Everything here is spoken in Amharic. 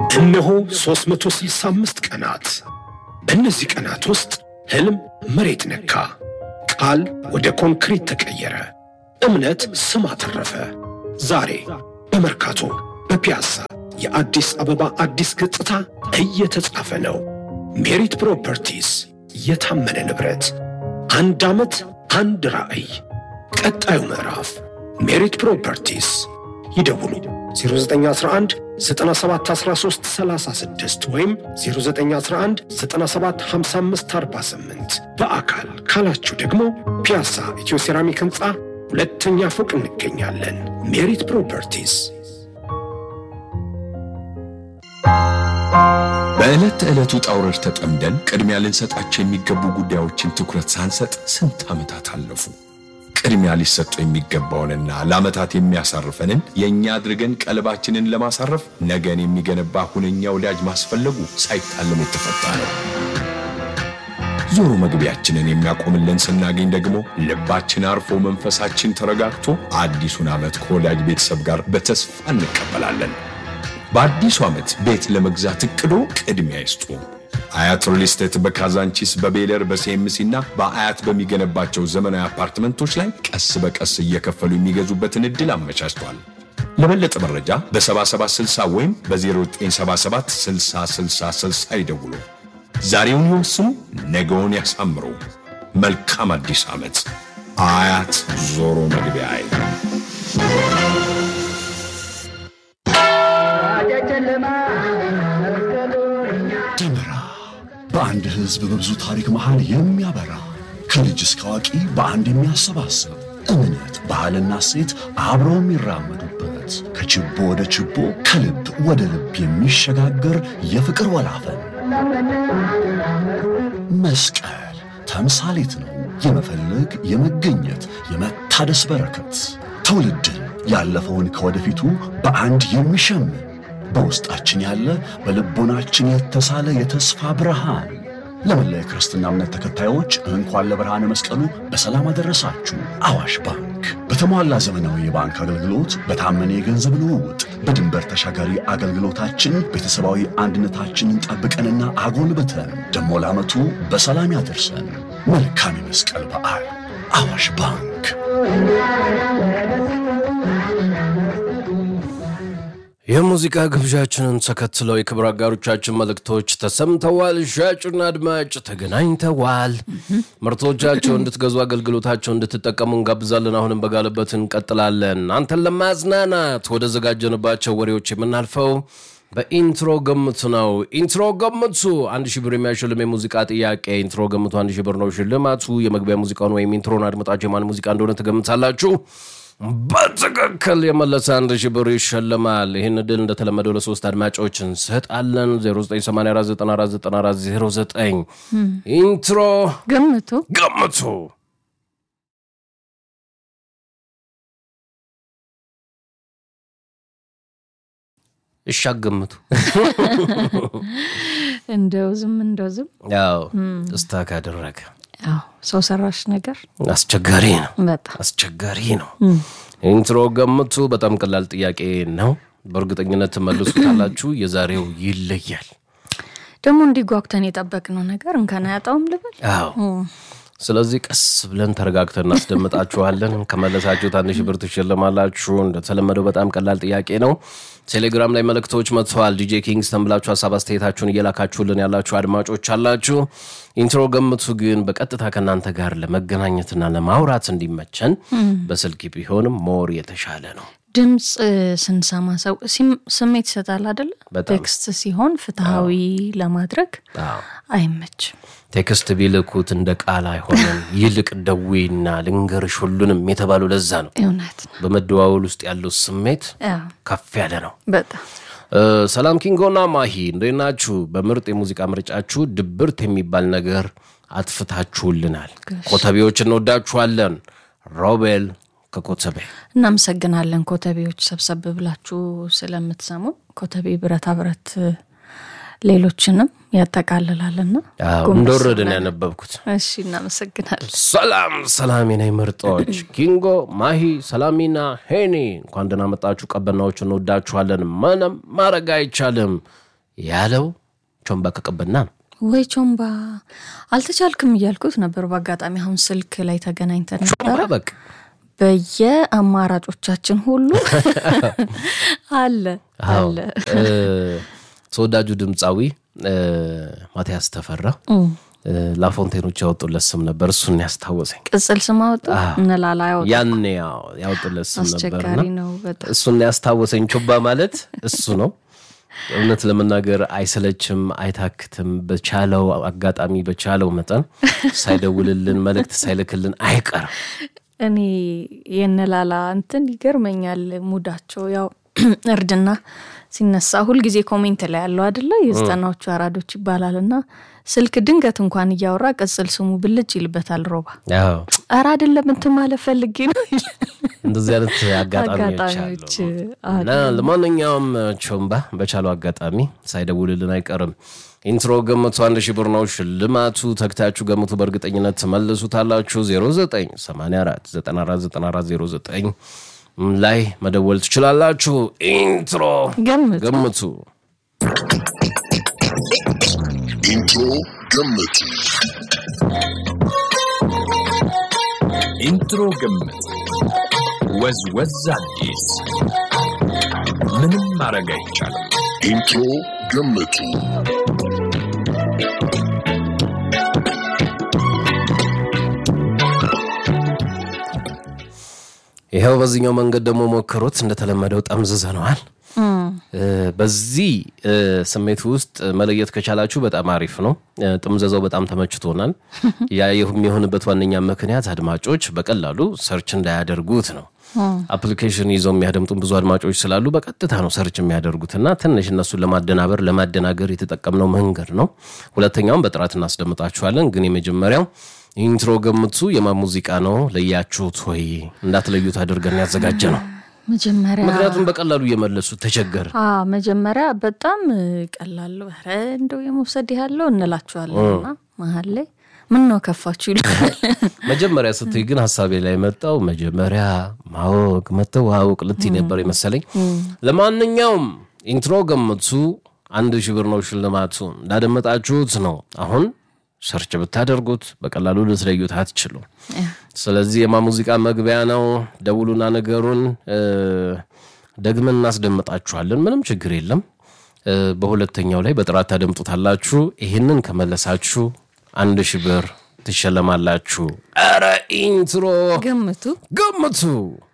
እነሆ 365 ቀናት። በእነዚህ ቀናት ውስጥ ሕልም መሬት ነካ፣ ቃል ወደ ኮንክሪት ተቀየረ፣ እምነት ስም አተረፈ። ዛሬ በመርካቶ በፒያሳ የአዲስ አበባ አዲስ ገጽታ እየተጻፈ ነው። ሜሪት ፕሮፐርቲስ የታመነ ንብረት፣ አንድ ዓመት አንድ ራዕይ። ቀጣዩ ምዕራፍ ሜሪት ፕሮፐርቲስ። ይደውሉ 0911 9713 36 ወይም 0911 9755 48 በአካል ካላችሁ ደግሞ ፒያሳ ኢትዮ ሴራሚክ ሕንፃ ሁለተኛ ፎቅ እንገኛለን። ሜሪት ፕሮፐርቲስ። በዕለት ተዕለት ውጣ ውረድ ተጠምደን ቅድሚያ ልንሰጣቸው የሚገቡ ጉዳዮችን ትኩረት ሳንሰጥ ስንት ዓመታት አለፉ። ቅድሚያ ሊሰጠው የሚገባውንና ለዓመታት የሚያሳርፈንን የእኛ አድርገን ቀልባችንን ለማሳረፍ ነገን የሚገነባ ሁነኛ ወዳጅ ማስፈለጉ ሳይታለም የተፈታ ነው። ዞሮ መግቢያችንን የሚያቆምልን ስናገኝ ደግሞ ልባችን አርፎ መንፈሳችን ተረጋግቶ አዲሱን ዓመት ከወዳጅ ቤተሰብ ጋር በተስፋ እንቀበላለን። በአዲሱ ዓመት ቤት ለመግዛት እቅዶ ቅድሚያ ይስጡ። አያት ሪል ስቴት በካዛንቺስ በቤለር በሲኤምሲ እና በአያት በሚገነባቸው ዘመናዊ አፓርትመንቶች ላይ ቀስ በቀስ እየከፈሉ የሚገዙበትን ዕድል አመቻችቷል። ለበለጠ መረጃ በ7760 ወይም በ0977 6060 ይደውሉ። ዛሬውን ይወስኑ፣ ነገውን ያሳምሩ። መልካም አዲስ ዓመት። አያት ዞሮ መግቢያ ደመራ በአንድ ሕዝብ በብዙ ታሪክ መሃል የሚያበራ ከልጅ እስከ አዋቂ በአንድ የሚያሰባስብ እምነት፣ ባህልና እሴት አብረው የሚራመዱበት ከችቦ ወደ ችቦ ከልብ ወደ ልብ የሚሸጋገር የፍቅር ወላፈን መስቀል ተምሳሌት ነው። የመፈለግ የመገኘት የመታደስ በረከት ትውልድን ያለፈውን ከወደፊቱ በአንድ የሚሸምን በውስጣችን ያለ በልቦናችን የተሳለ የተስፋ ብርሃን። ለመላ የክርስትና እምነት ተከታዮች እንኳን ለብርሃነ መስቀሉ በሰላም አደረሳችሁ። አዋሽ ባንክ በተሟላ ዘመናዊ የባንክ አገልግሎት፣ በታመነ የገንዘብ ልውውጥ፣ በድንበር ተሻጋሪ አገልግሎታችን ቤተሰባዊ አንድነታችንን ጠብቀንና አጎልብተን ደሞ ለዓመቱ በሰላም ያደርሰን። መልካም የመስቀል በዓል። አዋሽ ባንክ። የሙዚቃ ግብዣችንን ተከትለው የክብር አጋሮቻችን መልእክቶች ተሰምተዋል። ሻጩና አድማጭ ተገናኝተዋል። ምርቶቻቸው እንድትገዙ አገልግሎታቸው እንድትጠቀሙ እንጋብዛለን። አሁንም በጋለበት እንቀጥላለን። አንተን ለማዝናናት ወደ ዘጋጀንባቸው ወሬዎች የምናልፈው በኢንትሮ ገምቱ ነው። ኢንትሮ ገምቱ አንድ ሺህ ብር የሚያሸልም የሙዚቃ ጥያቄ። ኢንትሮ ገምቱ አንድ ሺህ ብር ነው ሽልማቱ። የመግቢያ ሙዚቃውን ወይም ኢንትሮን አድምጣችሁ የማን ሙዚቃ እንደሆነ ትገምታላችሁ። በትክክል የመለሰ አንድ ሺህ ብር ይሸልማል። ይህን እድል እንደተለመደው ለሶስት አድማጮች እንሰጣለን። 0984949409 ኢንትሮ ገምቱ ገምቱ። እሺ አገምቱ። እንደው ዝም እንደው ዝም ያው እስታክ አደረገ። ያው ሰው ሰራሽ ነገር አስቸጋሪ ነው። በጣም አስቸጋሪ ነው። ኢንትሮ ገምቱ በጣም ቀላል ጥያቄ ነው። በእርግጠኝነት ትመልሱታላችሁ። የዛሬው ይለያል። ደግሞ እንዲጓጉተን የጠበቅነው ነገር እንከን አያጣውም ልበል። አዎ ስለዚህ ቀስ ብለን ተረጋግተን እናስደምጣችኋለን። ከመለሳችሁት አንድ ሺህ ብር ትሸልማላችሁ። እንደተለመደው በጣም ቀላል ጥያቄ ነው። ቴሌግራም ላይ መልእክቶች መጥተዋል። ዲጄ ኪንግስተን ብላችሁ ሀሳብ አስተያየታችሁን እየላካችሁልን ያላችሁ አድማጮች አላችሁ። ኢንትሮ ገምቱ ግን በቀጥታ ከእናንተ ጋር ለመገናኘትና ለማውራት እንዲመቸን በስልክ ቢሆንም ሞር የተሻለ ነው። ድምፅ ስንሰማ ሰው ሲም- ስሜት ይሰጣል አደለ? በጣም። ቴክስት ሲሆን ፍትሐዊ ለማድረግ አዎ። አይመችም። ቴክስት ቢልኩት እንደ ቃል አይሆንም። ይልቅ ደዌና ልንገርሽ ሁሉንም የተባሉ ለዛ ነው። እውነት ነው። በመደዋወል ውስጥ ያለው ስሜት አዎ፣ ከፍ ያለ ነው። በጣም እ፣ ሰላም ኪንጎና ማሂ እንዴት ናችሁ? በምርጥ የሙዚቃ ምርጫችሁ ድብርት የሚባል ነገር አጥፍታችሁልናል። ኮተቤዎች እንወዳችኋለን። ሮቤል ከኮተቤ እናመሰግናለን። ኮተቤዎች ሰብሰብ ብላችሁ ስለምትሰሙ ኮተቤ ብረታ ብረት ሌሎችንም ያጠቃልላልና አዎ፣ ጎንበስ እንደወረደ ነው ብለን- ያነበብኩት። እሺ እናመሰግናለን። ሰላም ሰላሚና ምርጦች ኪንጎ ማሂ ሰላሚና ሄኒ እንኳን ደህና መጣችሁ። ቀበናዎች እንወዳችኋለን። ምንም ማድረግ አይቻልም። ያለው ቾምባ ከቀበና ነው። ወይ ቾምባ አልተቻልክም እያልኩት ነበር። በአጋጣሚ አሁን ስልክ ላይ ተገናኝተን ቾምባ ነበረ። በቃ በየአማራጮቻችን ሁሉ አለ አዎ። አለ። እ፣ ተወዳጁ ድምፃዊ እ፣ ማቲያስ ተፈራ እ፣ ላፎንቴኖች ያወጡለት ስም ነበር። እሱን ያስታወሰኝ ቅጽል ስም አወጡ እንላላ ያወጡ ያኔ ያው ያወጡለት ስም ነበርና አስቸጋሪ ነው በጣም እሱን ያስታወሰኝ። ቾምባ ማለት እሱ ነው። እውነት ለመናገር አይሰለችም፣ አይታክትም። በቻለው አጋጣሚ በቻለው መጠን ሳይደውልልን መልእክት ሳይልክልን አይቀርም። እኔ የነላላ እንትን ይገርመኛል ሙዳቸው ያው እርድና ሲነሳ ሁልጊዜ ኮሜንት ላይ ያለው አደለ የዘጠናዎቹ አራዶች ይባላል እና ስልክ ድንገት እንኳን እያወራ ቅጽል ስሙ ብልጭ ይልበታል ሮባ ያው ኧረ አይደለም እንትን ማለት ፈልጌ ነው ይላል። እንደዚህ አይነት አጋጣሚዎች አጋጣሚዎች አሉ እና ለማንኛውም ቾምባ በቻለው አጋጣሚ ሳይደውልልን አይቀርም። ኢንትሮ ገምቱ አንድ ሺህ ብር ነው ሽልማቱ። ተግታችሁ ገምቱ፣ በእርግጠኝነት ትመልሱታላችሁ። 0984 949409 ላይ መደወል ትችላላችሁ። ኢንትሮ ገምቱ። ገምቱ። ኢንትሮ ገምቱ። ኢንትሮ ግምት ወዝ ወዝ አዲስ ምንም ማድረግ አይቻልም። ኢንትሮ ገምቱ። ይኸው በዚህኛው መንገድ ደግሞ ሞክሩት። እንደተለመደው ጠምዝዘነዋል። እ፣ በዚህ እ፣ ስሜት ውስጥ መለየት ከቻላችሁ በጣም አሪፍ ነው። እ፣ ጥምዘዛው በጣም ተመችቶናል። ያ የሚሆንበት ዋነኛ ምክንያት አድማጮች በቀላሉ ሰርች እንዳያደርጉት ነው። አፕሊኬሽን ይዘው የሚያደምጡን ብዙ አድማጮች ስላሉ በቀጥታ ነው ሰርች የሚያደርጉትና ትንሽ እነሱን ለማደናበር ለማደናገር የተጠቀምነው መንገድ ነው። ሁለተኛውም በጥራት እናስደምጣችኋለን። ግን የመጀመሪያው ኢንትሮ ገምቱ የማን ሙዚቃ ነው ለያችሁት ወይ እንዳትለዩት አድርገን ያዘጋጀ ነው። መጀመሪያ ምክንያቱም በቀላሉ እየመለሱ ተቸገረ። አ መጀመሪያ በጣም ቀላል ኧረ እንደው የመውሰድ ያለው እንላችኋለን እና መሀል ላይ ምን ነው ከፋችሁ ይላል። መጀመሪያ ስትይ ግን ሀሳቤ ላይ መጣው መጀመሪያ ማወቅ መተዋወቅ ልትይ ነበር የመሰለኝ። ለማንኛውም ኢንትሮ ገምቱ አንድ ሺህ ብር ነው ሽልማቱ። እንዳደመጣችሁት ነው። አሁን ሰርች ብታደርጉት በቀላሉ ልትለዩት አትችሉም። ስለዚህ የማ ሙዚቃ መግቢያ ነው። ደውሉና ነገሩን እ፣ ደግመን እናስደምጣችኋለን። ምንም ችግር የለም። እ፣ በሁለተኛው ላይ በጥራት ታደምጡታላችሁ። ይህንን ከመለሳችሁ አንድ ሺህ ብር ትሸለማላችሁ። ኧረ ኢንትሮ ገምቱ ገምቱ